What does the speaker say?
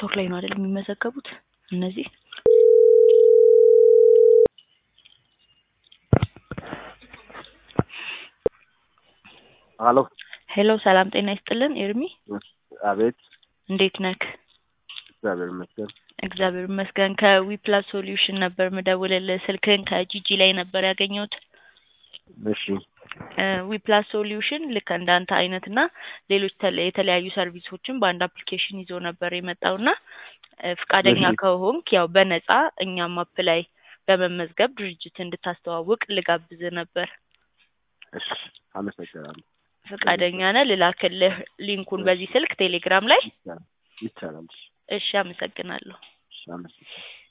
ቲክቶክ ላይ ነው አይደል የሚመዘገቡት እነዚህ? ሀሎ ሄሎ ሰላም ጤና ይስጥልን ኤርሚ አቤት እንዴት ነክ? እግዚአብሔር ይመስገን እግዚአብሔር ይመስገን ከዊፕላስ ሶሉሽን ነበር ምደውልልህ ስልክህን ከጂጂ ላይ ነበር ያገኘሁት እሺ ዊፕላስ ሶሉሽን ልክ እንዳንተ አይነት እና ሌሎች ተለ- የተለያዩ ሰርቪሶችን በአንድ አፕሊኬሽን ይዞ ነበር የመጣውና ፍቃደኛ እሺ። ከሆንክ ያው በነፃ እኛም አፕ ላይ በመመዝገብ ድርጅት እንድታስተዋውቅ ልጋብዝ ነበር። እሺ አመሰግናለሁ ፍቃደኛ ነህ? ልላክልህ ሊንኩን በዚህ ስልክ ቴሌግራም ላይ። ይቻላል ይቻላል እሺ እሺ አመሰግናለሁ። እሺ አመሰግናለሁ